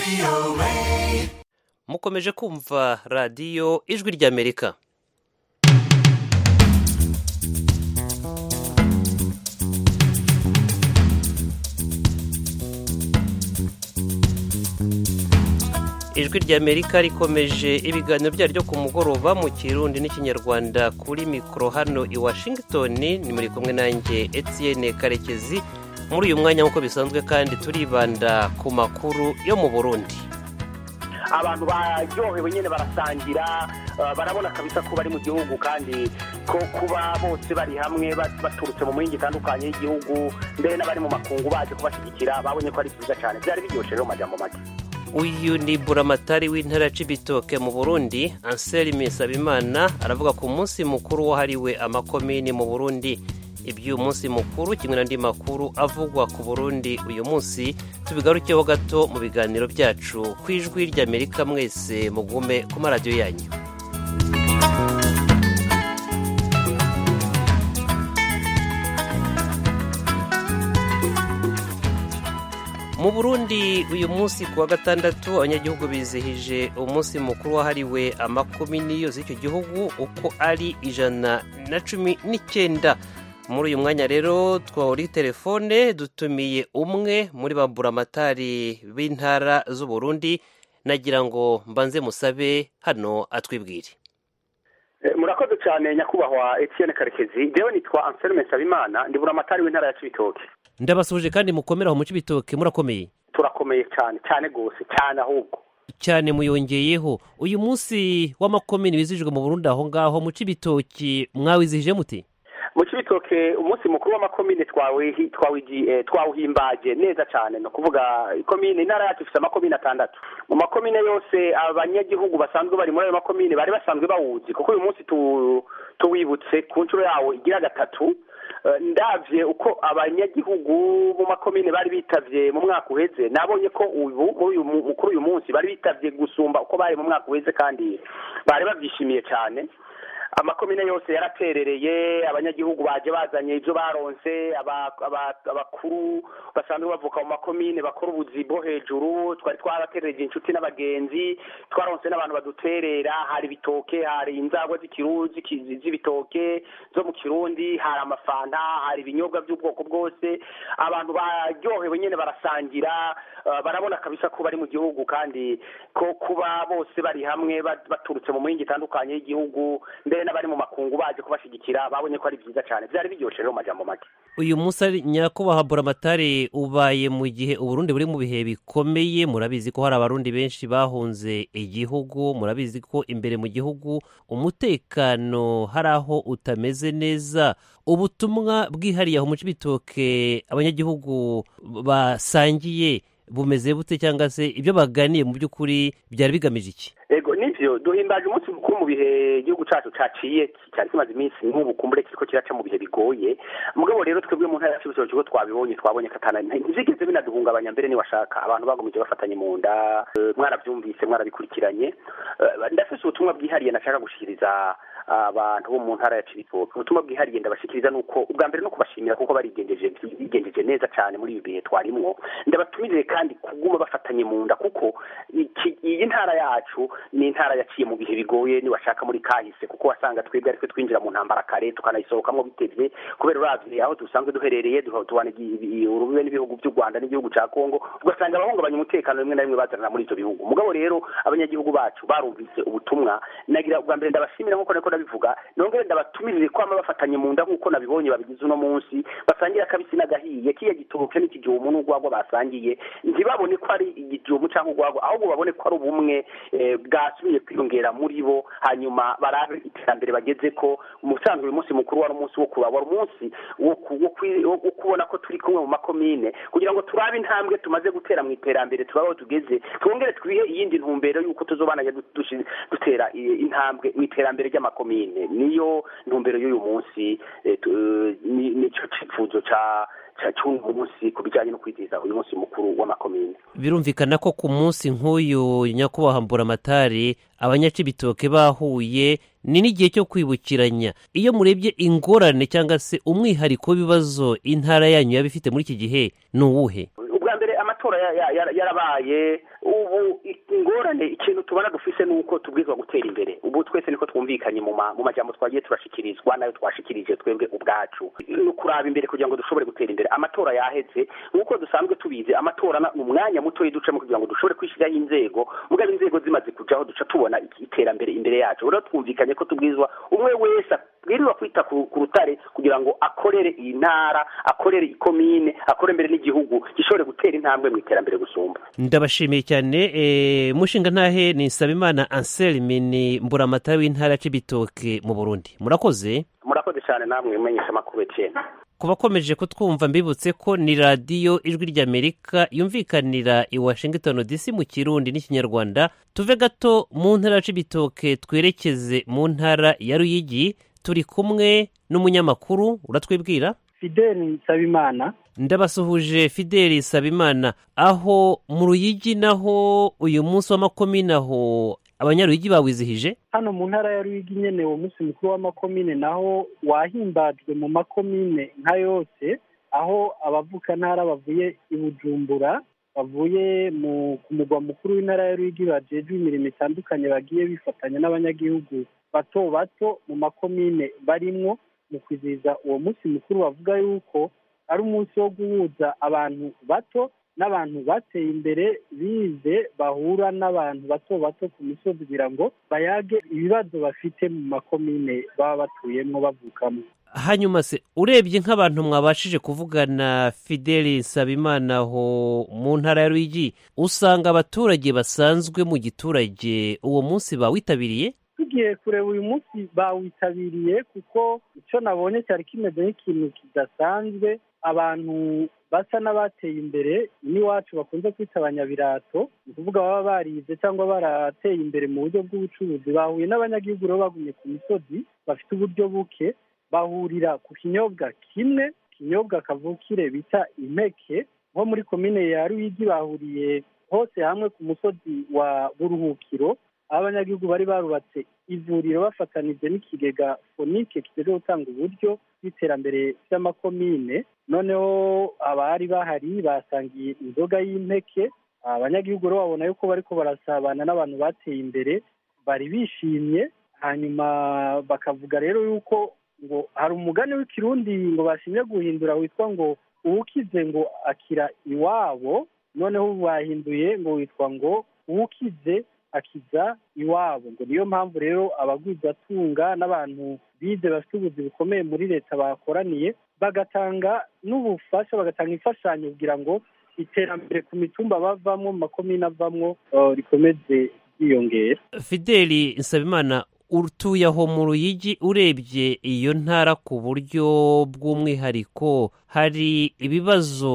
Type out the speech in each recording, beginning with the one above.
mukomeje kumva radiyo ijwi ry'amerika ijwi ry'amerika rikomeje ibiganiro byaryo ku mugoroba mu kirundi n'ikinyarwanda kuri mikoro hano i washington ni muri kumwe nanjye etienne karekezi muri uyu mwanya nk'uko bisanzwe kandi turibanda ku makuru yo mu burundi abantu baryohewe nyine barasangira barabona kabisa ko bari mu gihugu kandi ko kuba bose bari hamwe baturutse mu mihinga itandukanye y'igihugu mbere n'abari mu makungu baje kubashyigikira babonye ko ari byiza cyane byari biryoshye rero mu majambo make uyu ni buramatari w'intara Cibitoke mu burundi anselme nsabimana aravuga ku munsi mukuru wahariwe amakomini mu burundi iby'uyu munsi mukuru kimwe n'andi makuru avugwa ku burundi uyu munsi tubigarukeho gato mu biganiro byacu ku ijwi ry'amerika mwese mugume ku maradiyo yanyu mu burundi uyu munsi ku wa gatandatu abanyagihugu bizihije umunsi mukuru wahariwe amakomini yose y'icyo gihugu uko ari ijana na cumi n'icyenda muri uyu mwanya rero twahuri telefone dutumiye umwe muri ba buramatari b'intara z'uburundi nagira ngo mbanze musabe hano atwibwire murakoze cyane nyakubahwa etienne karekezi njyewe nitwa anselme nsabimana ndi buramatari w'intara ya cibitoke ndabasuhuje kandi mukomeraho mu cibitoke murakomeye turakomeye cyane cyane rwose cyane ahubwo cyane muyongeyeho uyu munsi w'amakomini wizihijwe mu burundi aho ngaho mu cibitoki mwawizihije muti mu cibitoke umunsi mukuru w'amakomine twawuhimbaje neza cyane ni ukuvuga ikomine intara yacu ifite amakomine atandatu mu makomine yose abanyagihugu basanzwe bari muri ayo makomine bari basanzwe bawuzi kuko uyu munsi tuwibutse ku nshuro yawo igira gatatu ndabye uko abanyagihugu mu makomine bari bitavye mu mwaka uheze nabonye ko ubu kuri uyu munsi bari bitavye gusumba uko bari mu mwaka uheze kandi bari babyishimiye cyane amakomine yose yaraterereye abanyagihugu baje bazanye ibyo baronse abakuru basanzwe bavuka mu makomine bakora ubuzi bwo hejuru twari twaraterereje inshuti n'abagenzi twaronse n'abantu baduterera hari ibitoke hari inzagwa z'ibitoke zo mu kirundi hari amafanta hari ibinyobwa by'ubwoko bwose abantu baryohewe nyine barasangira barabona kabisa ko bari mu gihugu kandi ko kuba bose bari hamwe baturutse mu mihinga itandukanye y'igihugu mbere n'abari mu makungu baje kubashyigikira babonye ko ari byiza cyane byari biryoshye rero mu majambo make uyu munsi ari nyakubahwa buramatari ubaye mu gihe uburundi buri mu bihe bikomeye murabizi ko hari abarundi benshi bahunze igihugu murabizi ko imbere mu gihugu umutekano hari aho utameze neza ubutumwa bwihariye aho mu cibitoke abanyagihugu basangiye bumeze bute cyangwa se ibyo baganiye mu by'ukuri byari bigamije iki ego nivyo duhimbaje umunsi mukuru mu bihe igihugu cacu caciye cyari kimaze iminsi nk'ubu kumbure kiriko kiraca mu bihe bigoye mugabo rero twebwe mu ntara ya cibitoke ko twabibonye twabonye katana ntivyigeze binaduhungabanya mbere niwashaka abantu bagumije bafatanye mu nda mwaravyumvise mwarabikurikiranye ndafise ubutumwa bwihariye nashaka gushikiriza abantu bo mu ntara ya cibitoke ubutumwa bwihariye ndabashikiriza nuko ubwa mbere no kubashimira kuko barigenjeje bigenjeje neza cyane muri ibi bihe twarimwo ndabatumiriye kandi kuguma bafatanye mu nda kuko iyi ntara yacu ni intara yaciye mu bihe bigoye niwashaka muri kahise kuko wasanga twebwe aritwe twinjira mu ntambara kare tukanayisohokamo bitevye kubera uravye aho dusanzwe duherereye tubana urubibe n'ibihugu by'u rwanda n'igihugu ca kongo ugasanga abahungabanya umutekano rimwe na rimwe bazanana muri ivyo bihugu mugabo rero abanyagihugu bacu barumvise ubutumwa nagira ubwa mbere ndabashimira nk'uko niko ndabivuga nongere ndabatumirire kwama bafatanye mu nda nk'uko nabibonye babigize uno munsi basangira akabisi n'agahiye kiya gitoke n'ikigihumu n'urwagwa basangiye ntibabone ko ari igihumu cyangwa urwagwa ahubwo babone ko ari ubumwe bwasubiye kwiyongera muri bo hanyuma barabe iterambere bageze ko umusanzwe uyu munsi mukuru wari umunsi wo kuraba wari umunsi wo kubona ko turi kumwe mu makomine kugira ngo turabe intambwe tumaze gutera mu iterambere turabe aho tugeze twongere twihe iyindi ntumbero y'uko tuzobananya dutera intambwe mu iterambere ry'amakomine niyo ntumbero y'uyu munsi nicyo cyifuzo cya cy'uyu munsi ku bijyanye no kwizihiza uyu munsi mukuru w'amakomine birumvikana ko ku munsi nk'uyu nyakubahwa mburamatari abanyacibitoke bahuye ni n'igihe cyo kwibukiranya iyo murebye ingorane cyangwa se umwihariko w'ibibazo intara yanyu yaba ifite muri iki gihe ni uwuhe ubwa mbere amatora yarabaye ubu ingorane ikintu tubona dufise ni uko tubwirizwa gutera imbere ubu twese niko twumvikanye mu majambo twagiye turashikirizwa nayo twashikirije twebwe ubwacu ni ukuraba imbere kugira ngo dushobore gutera imbere amatora yaheze nk'uko dusanzwe tubizi amatora ni umwanya mutoya ducamo kugira ngo dushobore kwishyiraho inzego mugabo inzego zimaze kujaho duca tubona iterambere imbere yacu rero twumvikanye ko tubwirizwa umwe wese abwirizwa kwita ku rutare kugira ngo akorere iyi ntara akorere ikomine akore mbere n'igihugu gishobore gutera intambwe mu iterambere gusumba ndabashimiye cyane mushinga ntahe ni nsabimana anselme ni mburamatara w'intara c'ibitoke mu burundi murakoze murakoze cyane namwe mumenyesha amakuru ecene ku bakomeje kutwumva mbibutse ko ni radiyo ijwi ry'amerika yumvikanira i washington dc mu kirundi n'ikinyarwanda tuve gato mu ntara c'ibitoke twerekeze mu ntara ya ruyigi turi kumwe n'umunyamakuru uratwibwira fideli nsabimana ndabasuhuje fideli nsabimana aho mu ruyigi naho uyu munsi w'amakomine aho abanyaruyigi bawizihije hano mu ntara ya ruyigi nyene uwo munsi mukuru w'amakomine naho wahimbajwe mu makomine nka yose aho abavuka ntara bavuye i bujumbura bavuye ku mugwa mukuru w'intara ya ruyigi bajejwe imirimo itandukanye bagiye bifatanya n'abanyagihugu bato bato mu makomine barimwo mu kwizihiza uwo munsi mukuru bavuga yuko ari umunsi wo guhuza abantu bato n'abantu bateye imbere bize bahura n'abantu bato bato ku misozi kugira ngo bayage ibibazo bafite mu makomine baba batuyemo bavukamo hanyuma se urebye nk'abantu mwabashije kuvugana fideli nsabimana aho mu ntara ya ruyigi usanga abaturage basanzwe mu giturage uwo munsi bawitabiriye tugiye kureba uyu munsi bawitabiriye kuko icyo nabonye cyari kimeze nk'ikintu kidasanzwe abantu basa n'abateye imbere n'iwacu bakunze kwita abanyabirato ni ukuvuga baba barize cyangwa barateye imbere mu buryo bw'ubucuruzi bahuye n'abanyagihugu rero bagumye ku misozi bafite uburyo buke bahurira ku kinyobwa kimwe ikinyobwa kavukire bita impeke nko muri komine ya ruyigi bahuriye hose hamwe ku musozi wa buruhukiro aho abanyagihugu bari barubatse ivuriro bafatanije n'ikigega fonike kijejwe gutanga uburyo bw'iterambere ry'amakomine noneho abari bahari basangiye inzoga y'impeke abanyagihugu rero babona yuko bariko barasabana n'abantu bateye imbere bari bishimye hanyuma bakavuga rero yuko ngo hari umugani w'ikirundi ngo bashimye guhindura witwa ngo uwukize ngo akira iwabo noneho ubu bahinduye ngo witwa ngo uwukize akiza iwabo ngo niyo mpamvu rero abagwizatunga n'abantu bize bafite ubuzi bukomeye muri leta bakoraniye bagatanga n'ubufasha bagatanga imfashanyo kugira ngo iterambere ku mitumba bavamo mu makomine avamwo rikomeze ryiyongera fideli nsabimana utuye aho mu ruyigi urebye iyo ntara ku buryo bw'umwihariko hari ibibazo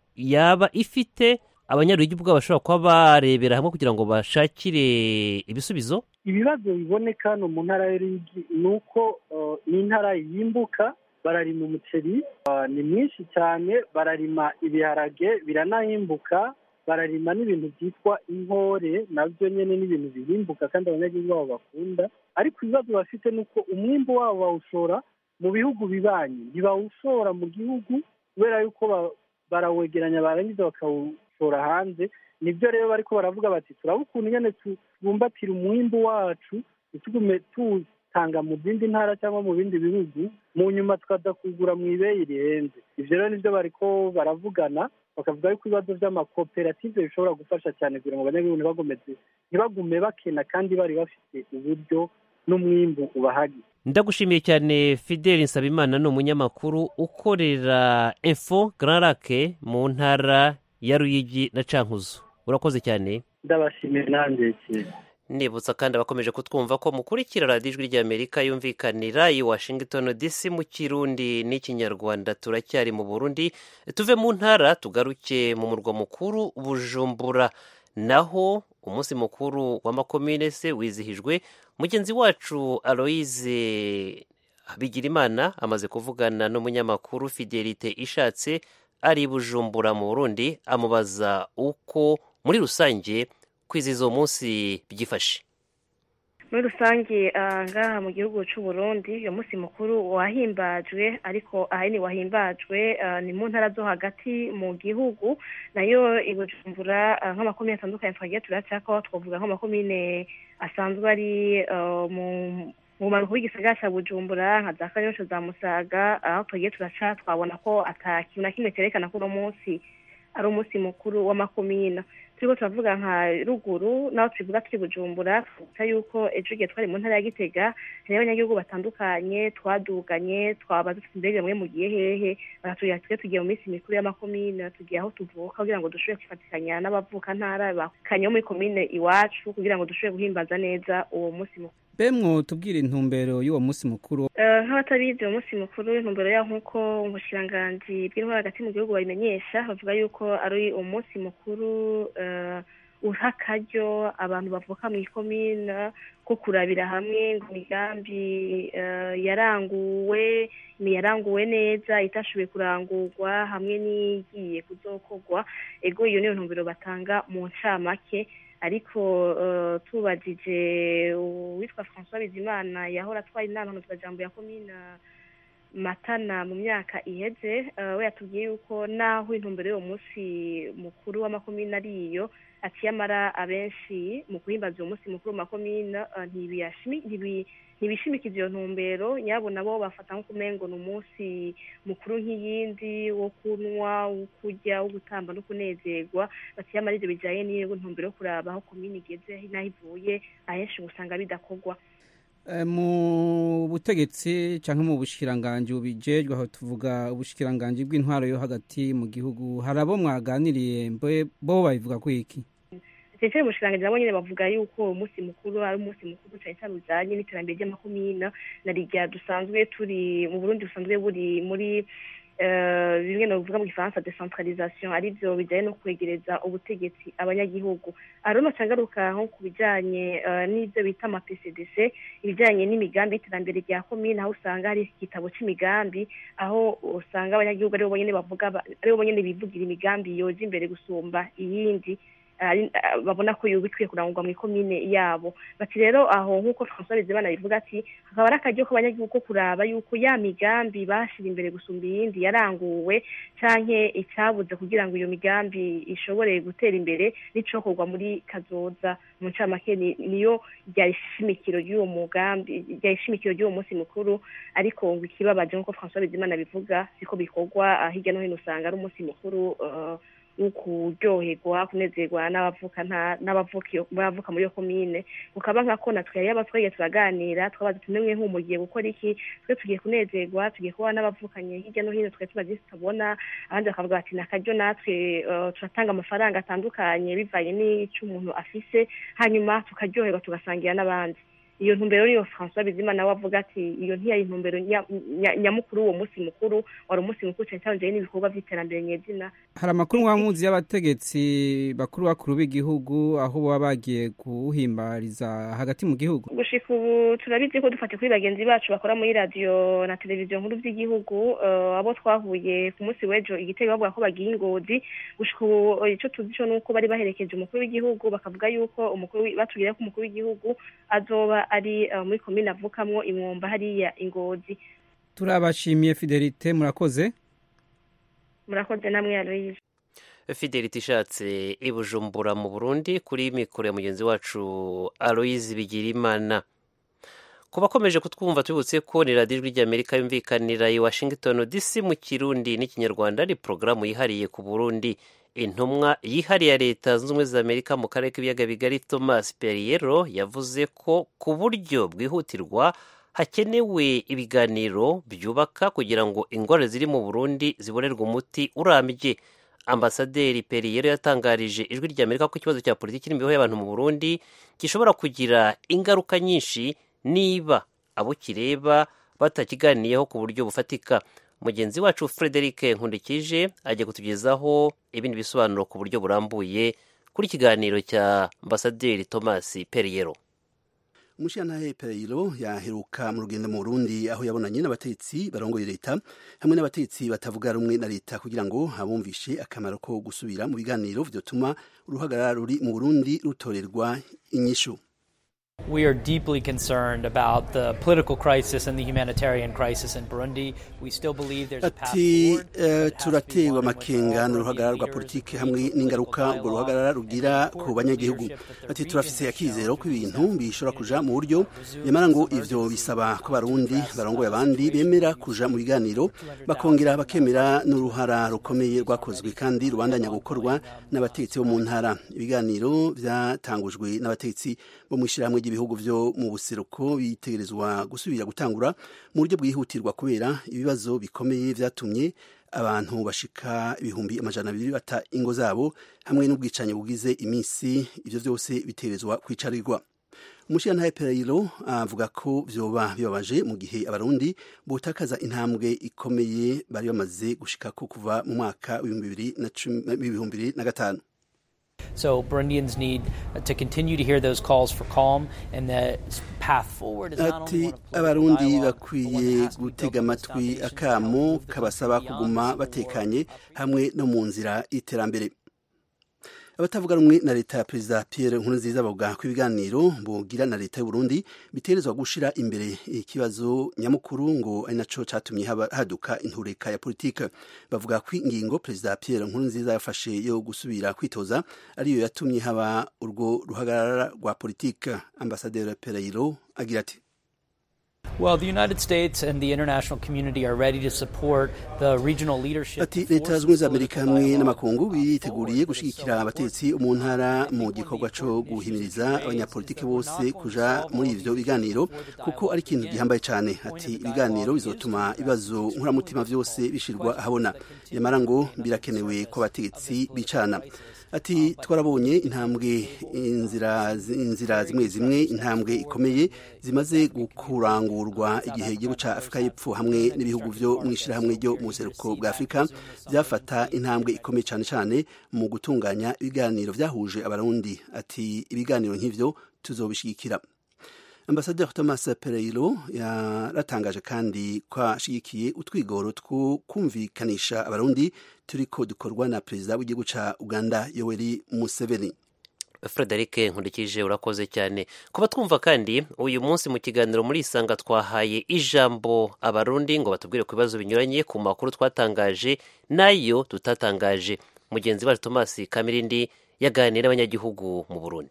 yaba ifite abanyaruyigi ubwabo bashobora kuba barebera hamwe kugira ngo bashakire ibisubizo ibibazo biboneka hano mu ntara y'uruyigi ni uko ni intara yimbuka bararima umuceri ni mwinshi cyane bararima ibiharage biranahimbuka bararima n'ibintu byitwa inkore nabyo nyine n'ibintu bihimbuka kandi abanyagihugu babo bakunda ariko ibibazo bafite ni uko umwimbo wabo bawushora mu bihugu bibanyi ntibawushora mu gihugu kubera yuko barawegeranya barangiza bakawushora hanze nibyo rero bariko baravuga bati turaba ukuntu nyine tubumbatira umwimbo wacu ntitugume tuwutanga mu zindi ntara cyangwa mu bindi bihugu mu nyuma tukaza kugura mu ibeyi rihenze ibyo rero nibyo bariko baravugana bakavuga yuko ibibazo by'amakoperative bishobora gufasha cyane kugira ngo abanyagihugu ntibagomeze ntibagume bakena kandi bari bafite uburyo n'umwimbu ubahagi ndagushimiye cyane fideli nsabimana ni umunyamakuru ukorera info grand lake mu ntara ya ruyigi na cankuzo urakoze cyane ndabashimiye nanjye nibutsa kandi abakomeje kutwumva ko mukurikira radiyo ijwi ry'amerika yumvikanira i washington dc mu kirundi n'ikinyarwanda turacyari mu burundi tuve mu ntara tugaruke mu murwa mukuru bujumbura naho umunsi mukuru w'amakomine se wizihijwe mugenzi wacu aloyize bigirimana amaze kuvugana n'umunyamakuru fidelite ishatse ari bujumbura mu burundi amubaza uko muri rusange kwizihiza uwo munsi byifashe muri rusange ngaha mu gihugu cy'u Burundi uyu munsi mukuru wahimbajwe ariko ahanini wahimbajwe ni mu ntara zo hagati mu gihugu nayo i Bujumbura nk'amakomine atandukanye twagiye turacako twavuga nk'amakomine asanzwe ari mu mu manuko w'igisagara cya bujumbura nka za kanyosha za musaga aho twagiye turaca twabona ko ata kintu na kimwe cyerekana ko uno munsi ari umunsi mukuru w'amakomina turiko turavuga nka ruguru naho tubivuga turi bujumbura twibuka yuko ejo igihe twari mu ntara ya gitega hariho abanyagihugu batandukanye twaduganye twabaza tuti mbega mwe mugiye hehe baratubwira twe tugiye mu minsi mikuru y'amakomine tugiye aho tuvuka kugira ngo dushobore kwifatikanya n'abavuka ntara bakanye bo muri komine iwacu kugira ngo dushobore guhimbaza neza uwo munsi mukuru bemwo tubwire intumbero y'uwo munsi mukuru nk'abatabizi uwo munsi mukuru intumbero yaho nk'uko ubushiranganji bw'intwara hagati mu gihugu babimenyesha bavuga yuko ari umunsi mukuru uha akaryo abantu bavuka mu ikomina ko kurabira hamwe ngo imigambi yaranguwe yaranguwe neza itashoboye kurangurwa hamwe n'igiye kuzokorwa ego iyo niyo ntumbero batanga mu ncamake ariko tubajije uwitwa francois bizimana yahora atwaye inama ntuzajambo ya komina matana mu myaka iheze we yatubwiye yuko naho intumbero y'uwo munsi mukuru w'amakomine ari iyo aciye amara abenshi mu guhimbaza uwo munsi mukuru mu makomine ntibishimikiza iyo ntumbero nyabo nabo bafata nko kumengo ni umunsi mukuru nk'iyindi wo kunywa wo kurya wo gutamba no kunezerwa baciye amara ivyo bijanye n'iyo ntumbero yo kuraba aho komine igeze n'aho ivuye ahenshi usanga bidakorwa mu butegetsi cyangwa mu bushikiranganji bubijejwe aho tuvuga ubushikiranganji bw'intwaro yo hagati mu gihugu hari abo mwaganiriye bo babivuga ko iki ndetse umushikiranganji nabo nyine bavuga yuko uwo munsi mukuru ari umunsi mukuru cyane cyane ujanye n'iterambere ry'amakomina na rigya dusanzwe turi mu burundi busanzwe buri muri bimwe mu bivuga mu gifaransa decentralisation ari byo bijyanye no kwegereza ubutegetsi abanyagihugu arona cyagaruka nko ku bijyanye n'ibyo bita ama PCDC ibijyanye n'imigambi y'iterambere rya komine aho usanga hari igitabo cy'imigambi aho usanga abanyagihugu aribo bonyine bavuga aribo bonyine bivugira imigambi yoza imbere gusumba iyindi babona ko bikwiye kurangurwa mu ikomine yabo bati rero aho nk'uko francois bizimana bivuga ati hakaba ari akaryo k'abanyagihugu ko kuraba yuko ya migambi bashyira imbere gusumba iyindi yaranguwe canke icyabuze kugira ngo iyo migambi ishobore gutera imbere n'icokorwa muri kazoza mu ncamake niyo ryari ishimikiro ry'uwo mugambi ryari ishimikiro ry'uwo munsi mukuru ariko ngo ikibabaje nk'uko francois bizimana bivuga siko bikorwa hirya no hino usanga ari umunsi mukuru kuryoherwa kunezerwa n'abavuka n'abavuka muri iyo komine ukaba nka ko natwe yari abatwaye turaganira twabaza tumwe nk'umugiye gukora iki twe tugiye kunezerwa tugiye kuba n'abavukanye hirya no hino twe tubazi tutabona abandi bakavuga bati ni akaryo natwe turatanga amafaranga atandukanye bivanye n'icyo umuntu afise hanyuma tukaryoherwa tugasangira n'abandi iyo ntumbero niyo francois bizimana we avuga ati iyo ntiyari intumbero nyamukuru uwo munsi mukuru wari umunsi mukuru cyane cyane ujyanye n'ibikorwa by'iterambere nyezina hari amakuru muzi y'abategetsi bakuru bakuru b'igihugu aho baba bagiye kuwuhimbariza hagati mu gihugu gushika ubu turabizi ko dufate kuri bagenzi bacu bakora muri radiyo na televiziyo nkuru by'igihugu abo twahuye ku munsi w'ejo igitego bavuga ko bagiye ingozi gushika ubu icyo tuzi cyo ni uko bari baherekeje umukuru w'igihugu bakavuga yuko umukuru batubwira ko umukuru w'igihugu azoba ari muri komine avukamwo imwumba hariya ingozi turabashimiye fidelite murakoze murakoze namwe aloyize fidelite ishatse i bujumbura mu burundi kuri mikoro ya mugenzi wacu aloyize bigirimana ku bakomeje kutwumva tubibutse ko ni radiyo ijwi ry'amerika yumvikanira i washington dc mu kirundi n'ikinyarwanda ni porogaramu yihariye ku burundi intumwa yihariye ya leta zunze ubumwe za amerika mu karere k'ibiyaga bigari thomas perriero yavuze ko ku buryo bwihutirwa hakenewe ibiganiro byubaka kugira ngo ingorane ziri mu burundi zibonerwe umuti urambye ambasaderi perriero yatangarije ijwi rya amerika ko ikibazo cya politiki n'imibereho y'abantu mu burundi gishobora kugira ingaruka nyinshi niba abo kireba batakiganiyeho ku buryo bufatika mugenzi wacu frederic nkundikije ajya kutugezaho ibindi bisobanuro ku buryo burambuye kuri ikiganiro cya ambasaderi thomas perriero umushyiranahe pereyiro yaheruka mu rugendo mu burundi aho yabonanye n'abatetsi barongoye leta hamwe n'abatetsi batavuga rumwe na leta kugira ngo abumvishe akamaro ko gusubira mu biganiro vyotuma uruhagarara ruri mu burundi rutorerwa inyishu We are deeply concerned about the political crisis and the humanitarian crisis in Burundi. We still believe there's a path ati forward. but it has to be turatewe one in which amakenga all n'uruhagarara rwa leaders politiki move hamwe towards n'ingaruka dialogue urwo ruhagarara and rugira support ku banyagihugu leadership that the ati region turafise has akizero ko shown ibintu to bishobora be kuja mu buryo nyamara ngo ivyo bisaba ko abarundi barongoye abandi bemera kuja mu biganiro bakongera bakemera n'uruhara rukomeye rwakozwe kandi rubandanya gukorwa n'abategetsi bo mu ntara ibiganiro vyatangujwe n'abategetsi bo mu ishirahamwe ry'ibihugu vyo mu buseruko bitegerezwa gusubira gutangura mu buryo bwihutirwa kubera ibibazo bikomeye vyatumye abantu bashika ibihumbi amajana abiri bata ingo zabo hamwe n'ubwicanyi bugize iminsi ivyo vyose bitegerezwa kwicarirwa umushirantahe pereyiro avuga ko vyoba bibabaje mu gihe abarundi botakaza intambwe ikomeye bari bamaze gushikako kuva mu mwaka w'ibihumbi bibiri na cumi- w'ibihumbi bibiri na gatanu So Burundians need to continue to hear those calls for calm, and the path forward is not only ati one of political abarundi dialogue, but one bakwiye that has to be built gutega on those amatwi foundations that akamo move the kabasaba country beyond kuguma civil war. batekanye hamwe no mu nzira y'iterambere abatavuga rumwe na leta ya perezida pierre nkurunziza bavuga ko ibiganiro bogira na leta y'uburundi biterezwa gushira imbere ikibazo nyamukuru ngo ari naco catumye haba- haduka intureka ya politike bavuga ko ingingo perezida pierre nkurunziza yafashe yo gusubira kwitoza ariyo yatumye haba urwo ruhagarara rwa politike ambasaderi pereyiro agira ati Well, the United States and the international community are ready to support the regional leadership. ati to leta force zunze ubumwe za political amerika hamwe dialogue n'amakungu forward. biteguriye But it's gushyigikira so abategetsi mu ntara mu gikorwa cyo guhimiriza abanyapolitiki bose kuja muri ivyo biganiro kuko ari ikintu gihambaye cyane ati ibiganiro bizotuma ibibazo nkuramutima vyose bishirwa ahabona nyamara ngo birakenewe ko abategetsi bicana ati twarabonye intambwe inzira inzira zimwe zimwe intambwe ikomeye zimaze gukurangurwa igihe igihugu ca afurika y'epfo hamwe n'ibihugu vyo mu ishirahamwe ryo mu buseruko bwa afurika byafata intambwe ikomeye cyane cyane mu gutunganya ibiganiro vyahuje abarundi ati ibiganiro nk'ivyo tuzobishigikira ambasaderi thomas pereiro yaratangaje kandi ko ashigikiye utwigoro two kumvikanisha abarundi turiko dukorwa na perezida w'igihugu ca uganda yoweri museveni frederic nkurikije urakoze cyane kuba twumva kandi uyu munsi mu kiganiro muri isanga twahaye ijambo abarundi ngo batubwire ku bibazo binyuranye ku makuru twatangaje n'ayo tutatangaje mugenzi wacu thomas kamirindi yaganiriye n'abanyagihugu mu burundi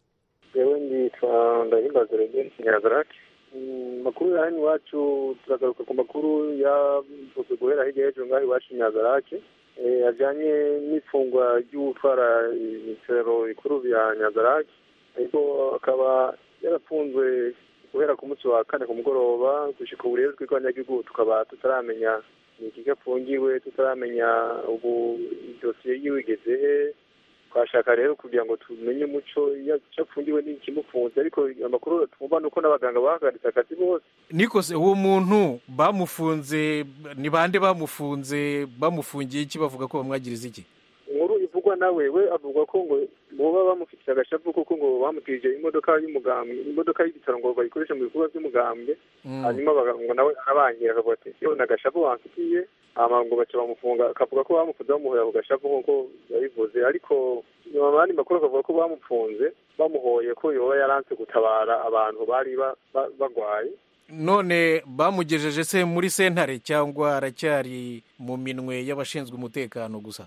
yewe nditwa ndahimbaza regeni kinyagarake makuru ya hano iwacu turagaruka ku makuru yavuzwe guhera hirya y'ejo ngaho iwacu nyagarake ajyanye n'ifungwa ry'utwara ibitaro bikuru bya nyagarake ariko akaba yarafunzwe guhera ku munsi wa kane ku mugoroba gushyika ubu rero twebwe abanyagihugu tukaba tutaramenya ni iki afungiwe tutaramenya ubu dosiye yiwe igeze he twashaka rero kugira ngo tumenye umuco icyo apfungiwe n'ikimufunze ariko amakuru twumva ni uko n'abaganga bahagaritse akazi bose nikose uwo muntu bamufunze ni bande bamufunze bamufungiye iki bavuga ko bamwagiriza iki inkuru ivugwa nawe we avuga ko ngo boba bamufitiye agashavu kuko ngo bamutije imodoka y'umugambwe imodoka y'ibitaro ngo bayikoreshe mu bikorwa by'umugambwe hanyuma ngo nawe arabangira akavuga ati yo ni agashavu bamfitiye hama ngo baca bamufunga akavuga ko bamufunze bamuhoye ako gashavu nk'uko yabivuze ariko nyuma abandi makuru akavuga ko bamufunze bamuhoye ko yoba yaranse gutabara abantu bari bagwaye none bamugejeje se muri sentare cyangwa aracyari mu minwe y'abashinzwe umutekano gusa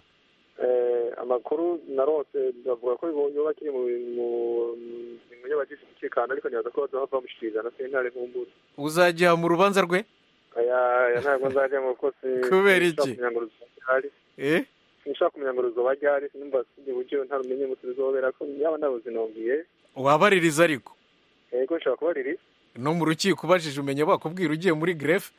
amakuru narose bavuga ko yoba akiri mu minwe y'abagize umutekano ariko ntibaza ko bazaba bamushyikiriza na sentare nk'umbura uzajya mu rubanza rwe aya ntabwo nzajya mu kosi kubera iki eh sinshaka kumenya ngo ruzoba ryari sinumva sindi buryo ntarumenye ngo tuzobera ko yaba nabuzinongeye wabaririza ariko yego nshobora kubaririza no mu rukiko ubajije umenya bakubwira ugiye muri grefe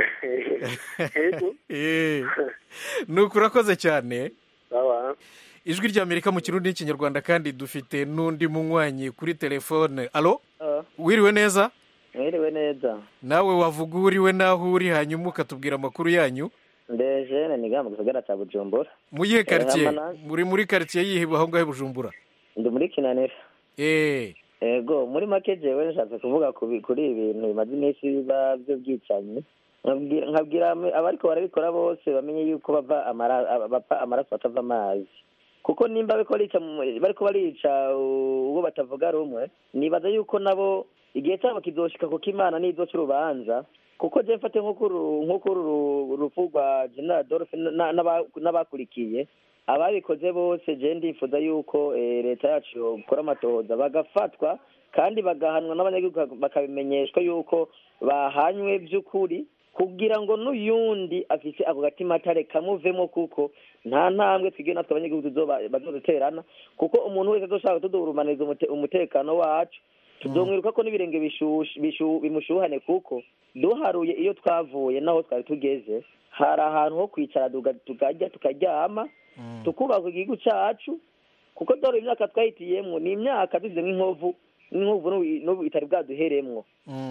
nuko urakoze cyane ijwi ry'amerika mu kirundi n'ikinyarwanda kandi dufite n'undi munywanyi kuri telefone alo wiriwe neza mwiriwe neza nawe wavuga uriwe n'aho uri hanyuma ukatubwira amakuru yanyu ndeje ni mu gisagara cya bujumbura mu yihe karitsiye muri muri karitsiye yihe aho ngaho bujumbura ndi muri kinanira eee ego muri make jewe nshatse kuvuga kuri ibintu bimaze iminsi biba by'ubwicanyi nkabwira abariko barabikora bose bamenye yuko bava amaraso atava amazi kuko nimba bariko barica mu- bariko barica uh, uwo batavuga rumwe nibaza yuko nabo igihe cyabo kizoshika kuko imana nizoca urubanza kuko je mfate nk'uko uru- nk'uko uru rupfu rwa general dolphe na- n'aba- n'abakurikiye ababikoze bose je ndifuza yuko eh, leta yacu yokora amatohoza bagafatwa kandi bagahanwa n'abanyagihugu bakabimenyeshwa yuko bahanywe by'ukuri kugira ngo n'uyundi afise ako gatima atare kamuvemo kuko nta ntambwe twigire natwe abanyagihugu tuzoba- bazoduterana kuko umuntu wese azoshaka kutuduhurumaniriza umute- umutekano wacu tuzomwiruka ko n'ibirenge bishushe- bishu- bimushuhane kuko duharuye iyo twavuye naho twari tugeze hari ahantu ho kwicara tuga- tukarya tukaryama tukubaka igihugu cacu kuko dore imyaka twahitiyemwo ni imyaka dusize nk'inkovu n'inkovu n'ubu- n'ubu itari bwaduheremwo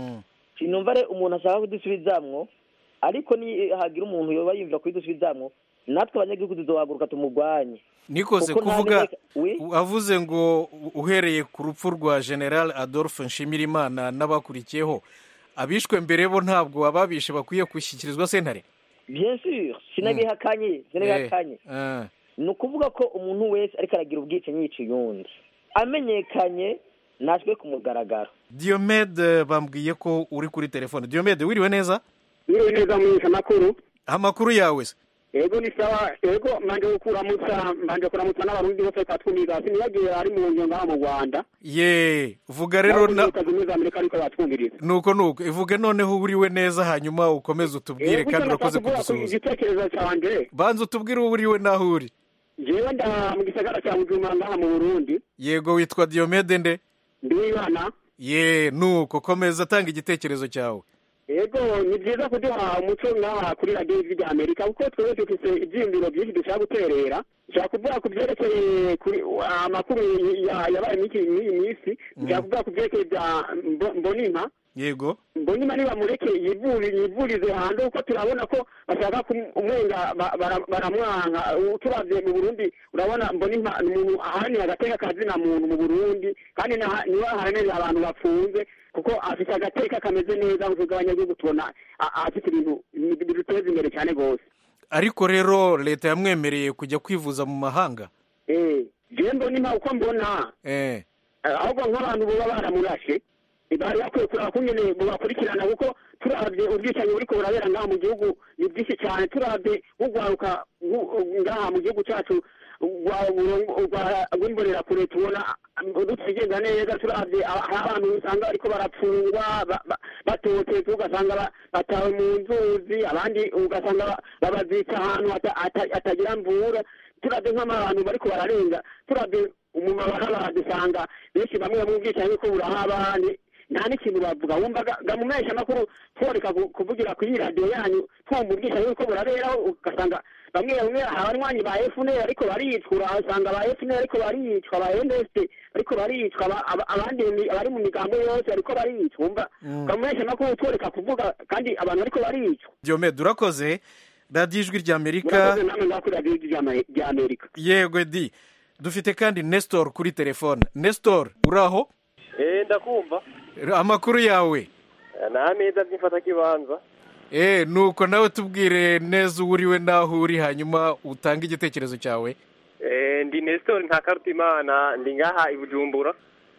sinumva re umuntu ashaka kudusubizamwo ariko ni hagira umuntu yoba yumva kudusubizamwo natwe abanyagihugu tuzohaguruka tumugwanye nikoze Kuko nta kuvuga neza- Oui? avuze ngo uhereye ku rupfu rwa general adolphe nshimirimana n'abakurikiyeho abishwe mbere bo ntabwo ababishe bakwiye gushyikirizwa sentare bien sûr sinabihakanye sinabihakanye Eh, ni ukuvuga ko umuntu wese ariko aragira ubwicanyi yica uyundi amenyekanye nashwe ku mugaragaro diomede bambwiye ko uri kuri telefone diomede wiriwe neza Wiriwe neza mwisha makuru amakuru yawe se ego ni sawa ego manje kuramutsa manje kuramutsa n'abarundi bose twatwumviriza sinibagiye ari mu ngendo ngaha mu Rwanda ye vuga rero na leta zimwe za Amerika ariko batwumviriza nuko nuko ivuge noneho uriwe neza hanyuma ukomeze utubwire kandi urakoze kudusuhuza igitekerezo canje banza utubwire uwo uriwe n'aho uri jewe nda mu gisagara cya Bujumbura ngaha mu Burundi yego witwa diomede nde ndiwibana ye nuko komeza atanga igitekerezo cyawe ego ni byiza kuduha umuco ngaha kuri radiyo ijwi rya amerika kuko twebwe dufise ivyiyumviro byinshi dushaka guterera nshaka kuvuga ku byerekeye kuri amakuru ya- yabaye mw'iki mw'iyi minsi nshaka kuvuga ku byerekeye bya Mbo- mbonimpa yego mbonimpa nibamureke yivuri- yivurize hanze kuko turabona ko bashaka kumwenga ba- bara- baramwanka Ubu turavye mu burundi urabona mbonimpa ni umuntu ahanira agateka kazina muntu mu burundi kandi naha- niwe aharanira abantu bafunze kuko afite agateka kameze neza nk'uko abanyagihugu tubona a- afite ibintu biduteza imbere cyane rwose ariko rero leta yamwemereye kujya kwivuza mu mahanga eh jewe mbonimpa uko mbona eh ahubwo nk'abantu baba baramurashe bari bakwiye kuraba kungene bubakurikirana kuko turabye ubwicanyi buriko burabera ngaha mu gihugu ni bwinshi cyane turabye nk'urwaruka ngu- ngaha mu gihugu cyacu rwa- rwa- rw'imbonerakure tubona rutagenda neza turabye aba- hari abantu usanga bariko barapfungwa ba- ba- batotezwa ugasanga ba- batawe mu nzuzi abandi ugasanga ba- babazitsa ahantu hata- hata- hatagira mvura turabye nk'abantu bariko bararenga turabye umumabara dusanga benshi bamwe mu bwicanyi ko burahaba ni- nta n'ikintu bavuga wumva ga- ga mu mesha makuru tworeka ku- kuvugira kuri radiyo yanyu twumva ubwicanyi ko buraberaho ugasanga bamwe bamwe abanywanyi ba FNL ariko baricwa usanga ba FNL ariko baricwa ba NDST ariko baricwa aba- aba- abandi mu mi- abari mu migambo yose ariko baricwa wumva ga mu mesha makuru tworeka kuvuga kandi abantu ariko baricwa diomede urakoze radiyo ijwi rya amerika murakoze namwe ngaho kuri radiyo rya Ama- rya amerika yego di dufite kandi nestor kuri telefone nestor uraho eh ndakumva amakuru yawe nta meza by'imfatakibanza eh nuko nawe tubwire neza uwo uriwe n'aho uri hanyuma utange igitekerezo cyawe eh ndi Nestor Ntakarutimana ndi ngaha i Bujumbura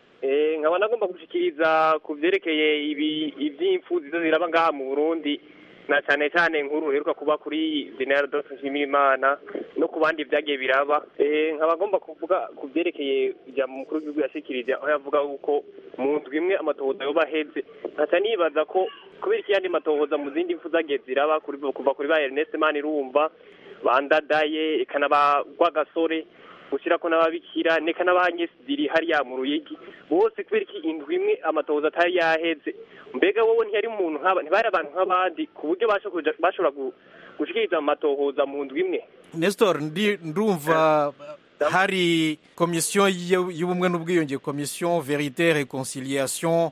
eh nkaba nagomba gushikiriza ku vyerekeye ibi ivy'impfu zizo ziraba ngaha mu Burundi na cyane cyane nkuru heruka kuba kuri General Dr Nshimirimana no ku bandi vyagiye biraba eh nkaba ngomba kuvuga ku vyerekeye ijambo mukuru w'igihugu yashikirije aho yavuga yuko mu ndwi imwe amatohoza yoba aheze nkaca nibaza ko kubera iki yandi matohoza mu zindi mpfu zagiye ziraba kuri kuva kuri ba Ernest Manirumva bandadaye ikanaba rwagasore gushyirako n'ababikira neka n'abanyesidiri hariya mu ruyigi bose kubera iki indwi imwe amatohoza atari yaheze mbega wowe ntiyari umuntu nk'aba ntibari abantu nk'abandi ku buryo bashoboja- bashobora gu- gushikiriza amatohoza mu ndwi imwe nestor ndi ndumva hari komisiyo y'u- y'ubumwe n'ubwiyunge komisiyo verite reconciliation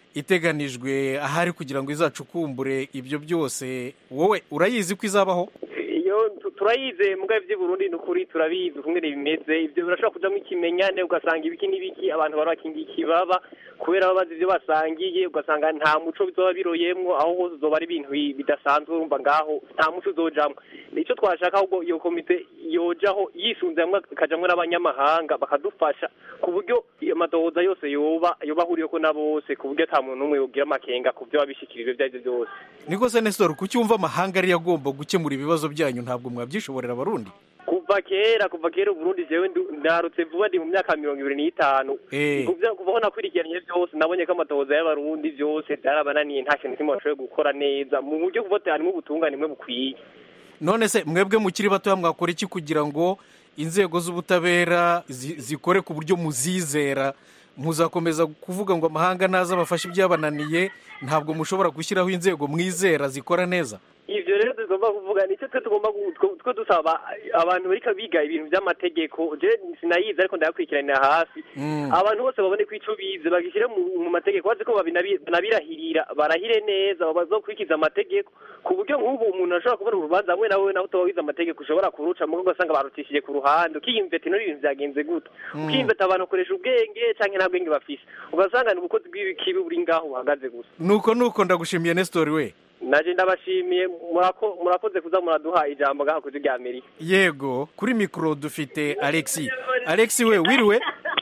iteganijwe ahari kugira ngo izacukumbure ibyo byose wowe urayizi ko izabaho iyo tu- turayize mugabe by'i Burundi ni ukuri turabizi ukungene bimeze ibyo birashobora kujamo ikimenyane ugasanga ibiki n'ibiki abantu bari bakingiye ikibaba kubera baba bazi ibyo basangiye ugasanga nta muco bizoba biroyemwo aho hose uzoba ari ibintu bi- bidasanzwe urumva ngaho nta muco uzojamwo nicyo twashaka ahubwo iyo komite yojaho yisunze hamwe ikajamwo n'abanyamahanga bakadufasha ku buryo amadohoza yose yoba yoba ahuriyeko na bose ku buryo ata muntu n'umwe yogira amakenga ku byo babishikirijwe ibyo ari byo byose niko se nestor kuki wumva amahanga ariyo agomba gukemura ibibazo byanyu ntabwo mwabyishoborera abarundi kuva kera kuva kera uburundi jewe ndu- ndarutse vuba ndi mu myaka mirongo ibiri n'itanu Eh. Kuvya- kuva aho nakurikiranye byose nabonye ko amatohoza y'abarundi byose byarabananiye nta kintu kimwe bashoboye gukora neza mu buryo kuvote harimo ubutungane bumwe bukwiye none se mwebwe mukiri batoya mwakora iki kugira ngo inzego z'ubutabera zi- zikore ku buryo muzizera muzakomeza kuvuga ngo amahanga naza abafashe ibyabananiye ntabwo mushobora gushyiraho inzego mwizera zikora neza ivyo rero tugomba kuvuga nicyo twe tugomba gu- twe- twe dusaba abantu bariko biga ibintu vy'amategeko je sinayizi ariko ndayakurikiranira hafi Mm. abantu bose babone ko ico bize bagishyire mu mu mategeko bazi ko babinabi- banabirahirira barahire neza bazokurikiza amategeko ku buryo nk'ubu umuntu ashobora kubona urubanza hamwe nawe nawe utoba wize amategeko ushobora kuruca mugo ugasanga barutishije ku ruhande ukiyumveta ino ibintu vyagenze gute Mm. ukiyumveta abantu bakoresha ubwenge canke nta bwenge bafise ugasanga ni ubukozi bw'ibikibi buri ngaho buhagaze gusa nuko nuko ndagushimiye nestor we naje ndabashimiye murako- murakoze kuza muraduha ijambo ngaha kuri rya amerika yego kuri mikoro dufite alexi alexi we wiriwe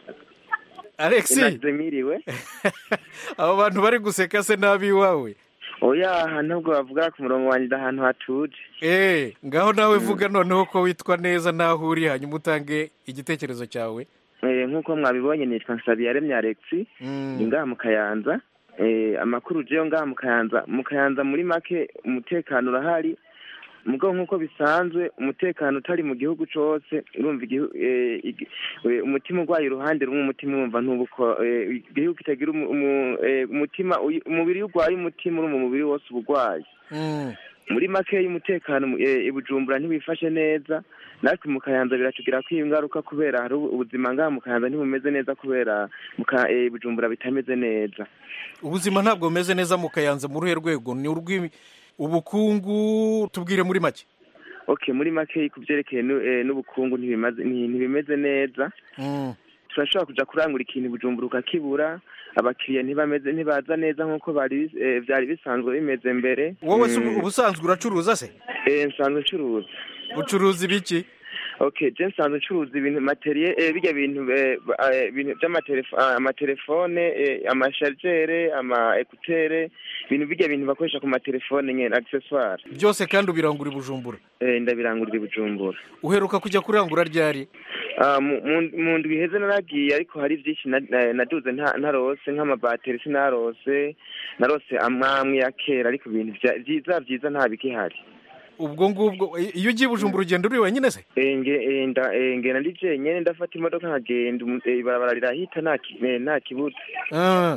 alexi Inaze miriwe abo bantu bari guseka se nabi iwawe oya aha ntabwo bavuga ku murongo wanjye ahantu hatuje Eh, ngaho nawe vuga noneho ko witwa neza n'aho uri hanyuma utange igitekerezo cyawe Eh, nk'uko mwabibonye nitwa nsabiyaremye alexi ni ngaha mu kayanza Eh, amakuru jeyo ngaha mu kayanza mu kayanza muri make umutekano urahari mugabo nk'uko bisanzwe umutekano utari mu gihugu cose urumva igihu- eh, igi- eh, umutima urwaye uruhande rumwe umutima urumva ntubuko eh, igihugu kitagira umu- umu- eh, umutima uyi- umubiri iyo urwaye umutima urumva umubiri wose uba urwaye muri make y'umutekano eh, i bujumbura ntibifashe neza natwe mu kayanza biratugira ko ingaruka kubera hari ubu- ubuzima ngaha mu kayanza ntibumeze neza kubera mu Ka- eh, i bujumbura bitameze neza ubuzima ntabwo bumeze neza mu kayanza mu ruhe rwego ni urw'ubukungu tubwire muri make okay muri make ku byerekeye nu- eh, n'ubukungu ntibimaze- nti- ntibimeze neza turashobora kuja kurangura ikintu i bujumbura ukakibura abakiriya ntibameze ntibaza neza nk'uko bari bis- eh, vyari bisanzwe bimeze mbere wowe se Mm. ubu- ubusanzwe uracuruza se Eh, nsanzwe ncuruza ucuruza ibiki okay je nsanzwe ncuruza ibintu materiel eh, birya bintu eh, ba- eh, ibintu by'amatelefone amatelefone eh, amashargere ama ekutere ibintu birya bintu bakoresha ku matelefone nyene accessoire byose kandi ubirangura i bujumbura eh, ndabirangurira i bujumbura uheruka kujya kurangura ryari Ah, mu- mu- mu ndwi iheze naragiye ariko hari byinshi na- na- naduze nta- ntarose nk'amabateri sinarose narose amwamwe ya kera ariko ibintu vya- vyiza vyiza nta bikihari ubwo ngubwo i- iyo ugiye i bujumbura ugenda uri wenyine se Eh, nge- eh, nda- eh, ngenda ndi jenyene ndafata imodoka nkagenda umu- eh, ibarabara rirahita nta ki- eh, nta kibuza Ah,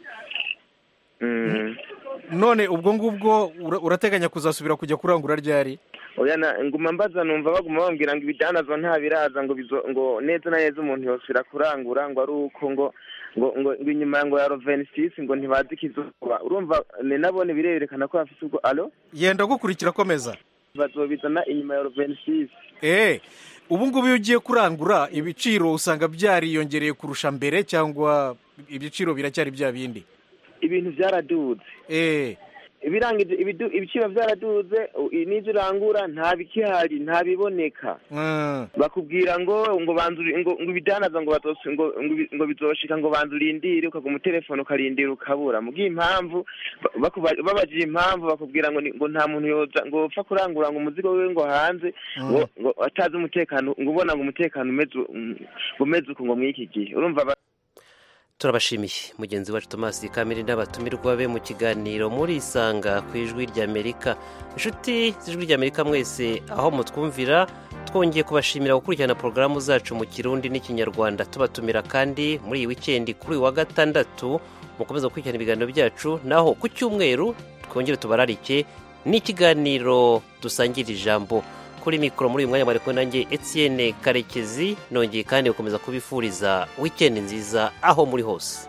Mm. none ubwo ngubwo ura- urateganya kuzasubira kujya kurangura ryari oya na nguma mbaza numva baguma bambwira ngo ibidanazwa nta biraza ngo bizo ngo neza na neza umuntu yosubira kurangura ngo ari uko ngo ngo ngo ngo inyuma ngo ya rovenisisi ngo ntibazi ikizuba urumva ni nabone birerekana ko bafite ubwo alo yenda gukurikira komeza bazobizana inyuma ya rovenisisi eh ubu ngubu iyo ugiye kurangura ibiciro usanga byariyongereye kurusha mbere cyangwa ibiciro biracyari bya bindi ibintu byaraduze eh ibirangije ibidu- ibiciro byaraduze u- n'ibyo urangura nta bikihari nta biboneka Mm. bakubwira ngo ngo banzuri ngo ngo ibidanaza ngo bazosi ngo ngo ibi- ngo bizoshika ngo banza urindire ukaguma telefone ukarindira ukabura mugiye impamvu ba- bakuba- babajije impamvu bakubwira ngo ni- ngo nta muntu yoza ngo upfa kurangura ngo umuzigo wiwe ngo hanze ngo ngo atazi umutekano ngo ubona ngo umutekano umeze u- mm, umeze uku ngo mw'iki gihe urumva ba- turabashimiye mugenzi wacu thomas kamiri n'abatumirwa be mu kiganiro muri isanga ku ijwi ry'amerika inshuti z'ijwi ry'amerika mwese aho mutwumvira twongeye kubashimira gukurikirana porogaramu zacu mu kirundi n'ikinyarwanda tubatumira kandi muri iyi wikendi kuri uyu wa gatandatu mukomeza gukurikirana ibiganiro byacu naho ku cyumweru twongere tubararike n'ikiganiro dusangira ijambo kuri mikoro muri uyu mwanya mwari kumwe nanjye etienne karekezi nongeye kandi gukomeza kubifuriza wikendi nziza aho muri hose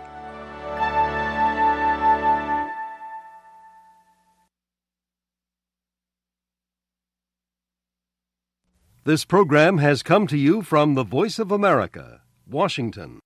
This program has come to you from the Voice of America, Washington.